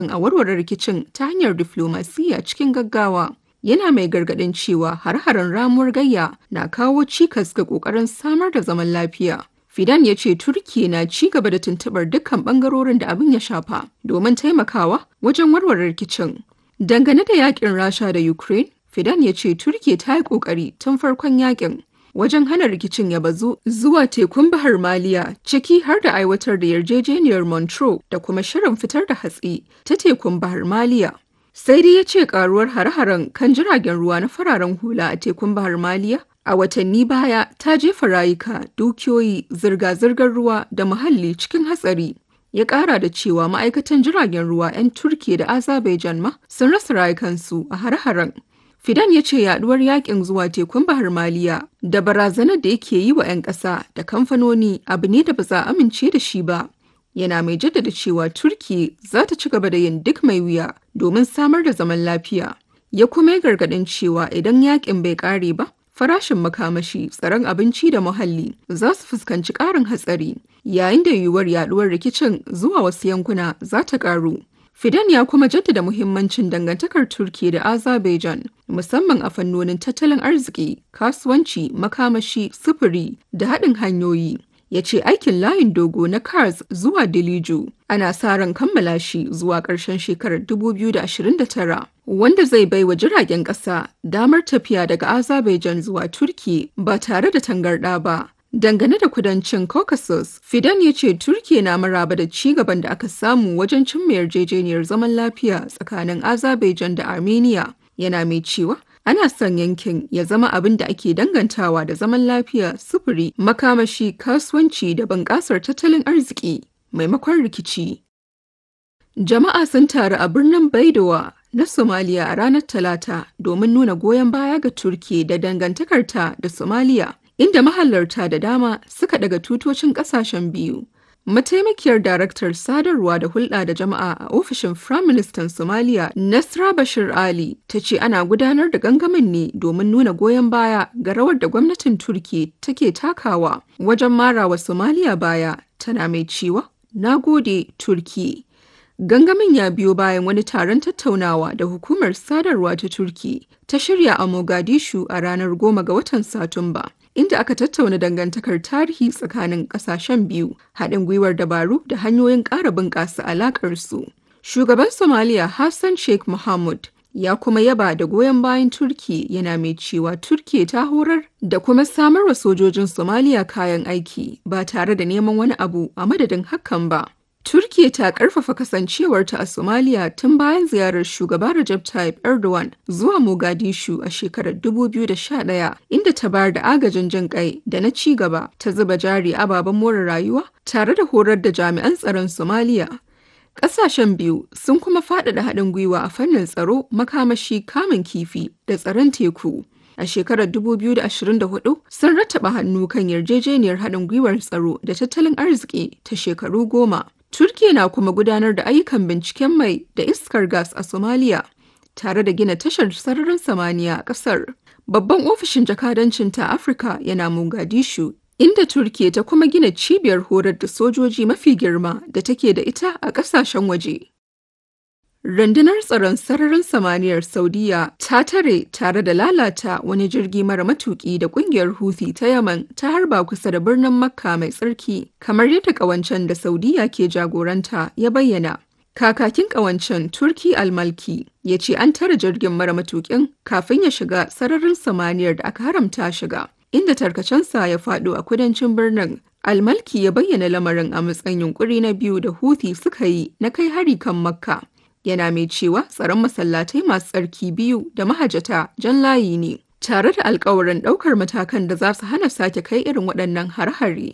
a warware rikicin ta hanyar diflomasiyya cikin gaggawa. Yana mai gargaɗin cewa har-haren ramuwar gayya na kawo cikas ga ƙoƙarin samar da zaman lafiya. Fidan ya ce Turki na ci gaba da tuntuɓar dukkan ɓangarorin da abin ya shafa domin taimakawa wajen warware rikicin. Dangane da yakin Rasha da Ukraine, Fidan ya ce Turki ta yi ƙoƙari tun farkon yakin wajen hana rikicin ya bazu zuwa tekun Bahar Maliya ciki har da aiwatar da yarjejeniyar Montreux da kuma shirin fitar da hatsi ta tekun Bahar Maliya. Sai dai ya ce karuwar hare-haren kan jiragen ruwa na fararen hula a tekun Bahar Maliya a watanni baya ta jefa rayuka, dukiyoyi, zirga-zirgar ruwa da muhalli cikin hatsari. Ya ƙara da cewa ma'aikatan jiragen ruwa 'yan Turki da Azerbaijan ma sun rasa rayukansu a hare-haren. Fidan ya ce yaduwar yakin zuwa tekun Bahar Maliya da barazanar da yake yi wa 'yan ƙasa da kamfanoni abu ne da ba za a amince da shi ba. Yana mai jaddada cewa Turki za ta ci gaba da yin duk mai wuya domin samar da zaman lafiya. Ya kuma yi gargaɗin cewa idan yakin bai ƙare ba, farashin makamashi, tsaron abinci da muhalli za su fuskanci ƙarin hatsari, yayin da yiwuwar yaduwar rikicin zuwa wasu yankuna za ta ƙaru. Fidan ya kuma jaddada muhimmancin dangantakar Turki da Azerbaijan, musamman a fannonin tattalin arziki, kasuwanci, makamashi, sufuri da haɗin hanyoyi. Ya ce aikin layin dogo na Kars zuwa Diliju ana sa ran kammala shi zuwa ƙarshen shekarar 2029, wanda zai bai wa jiragen ƙasa damar tafiya daga Azerbaijan zuwa Turki ba tare da tangarɗa ba. Dangane da kudancin Caucasus, Fidan ya ce Turkiya na maraba da ci gaban da aka samu wajen cimma yarjejeniyar zaman lafiya tsakanin Azerbaijan da Armenia. Yana mai cewa ana son yankin ya zama abin da ake dangantawa da zaman lafiya, sufuri, makamashi, kasuwanci da bunƙasar tattalin arziki maimakon rikici. Jama'a sun taru a birnin Baidowa na Somalia a ranar Talata domin nuna goyon baya ga Turkiya da dangantakarta da Somalia. inda mahalarta da dama suka daga tutocin kasashen biyu. Mataimakiyar daraktar sadarwa da hulɗa da jama'a a ofishin Firaministan Somalia Nasra Bashir Ali ta ce ana gudanar da gangamin ne domin nuna goyon baya ga rawar da gwamnatin Turki take takawa wajen marawa Somalia baya tana mai cewa na gode Turki. Gangamin ya biyo bayan wani taron tattaunawa da hukumar sadarwa ta Turki ta shirya a Mogadishu a ranar goma ga watan Satumba. inda aka tattauna dangantakar tarihi tsakanin kasashen biyu haɗin gwiwar dabaru da hanyoyin ƙara bunƙasa alaƙarsu. Shugaban Somalia Hassan Sheikh Mohamud ya kuma yaba da goyon bayan Turki yana mai cewa Turki ta horar da kuma samar wa sojojin Somalia kayan aiki ba tare da neman wani abu a madadin hakan ba. Turkiya ta karfafa kasancewarta a Somalia tun bayan ziyarar shugaba Recep Tayyip Erdogan zuwa Mogadishu a shekarar 2011 inda ta bayar da agajin jin kai da na ci gaba ta zuba jari ababen more rayuwa tare da horar da jami'an tsaron Somalia. Ƙasashen biyu sun kuma faɗaɗa haɗin gwiwa a fannin tsaro, makamashi, kamun kifi da tsaron teku. A shekarar 2024 sun rattaba hannu kan yarjejeniyar haɗin gwiwar tsaro da tattalin arziki ta shekaru goma. Turkiya na kuma gudanar da ayyukan binciken mai da iskar gas a Somalia, tare da gina tashar sararin samaniya a ƙasar. Babban ofishin jakadancin ta Afirka yana Mogadishu, inda Turkiya ta kuma gina cibiyar horar da sojoji mafi girma da take da ita a ƙasashen waje. Rundunar tsaron sararin samaniyar Saudiya ta tare tare da lalata wani jirgi mara matuki da kungiyar Houthi ta Yaman ta harba kusa da birnin Makka mai tsarki, kamar yadda kawancen da Saudiya ke jagoranta ya bayyana. Kakakin kawancen Turki Almalki ya ce an tare jirgin mara matukin kafin ya shiga sararin samaniyar da aka haramta shiga, inda tarkacensa ya faɗo a kudancin birnin. Almalki ya bayyana lamarin a matsayin yunkuri na biyu da Houthi suka yi na kai hari kan Makka. yana mai cewa tsaron masallatai masu tsarki biyu da mahajata jan layi ne tare da alkawarin ɗaukar matakan da za su hana sake kai irin waɗannan har-hare.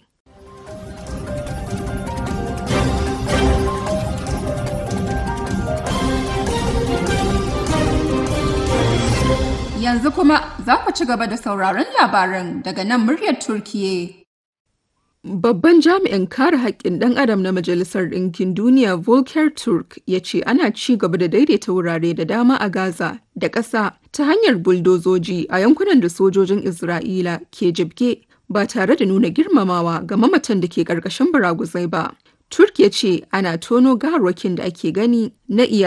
Yanzu kuma za ku ci gaba da sauraron labaran daga nan muryar Turkiye. Babban jami'in kare haƙƙin ɗan adam na Majalisar Ɗinkin Duniya Volker Turk ya ce ana ci gaba da daidaita wurare da dama a Gaza da ƙasa ta hanyar buldozoji a yankunan da sojojin Isra'ila ke jibge ba tare da nuna girmamawa ga mamatan da ke ƙarƙashin baraguzai ba. Turk ya ce ana tono gawarwakin da ake gani na iya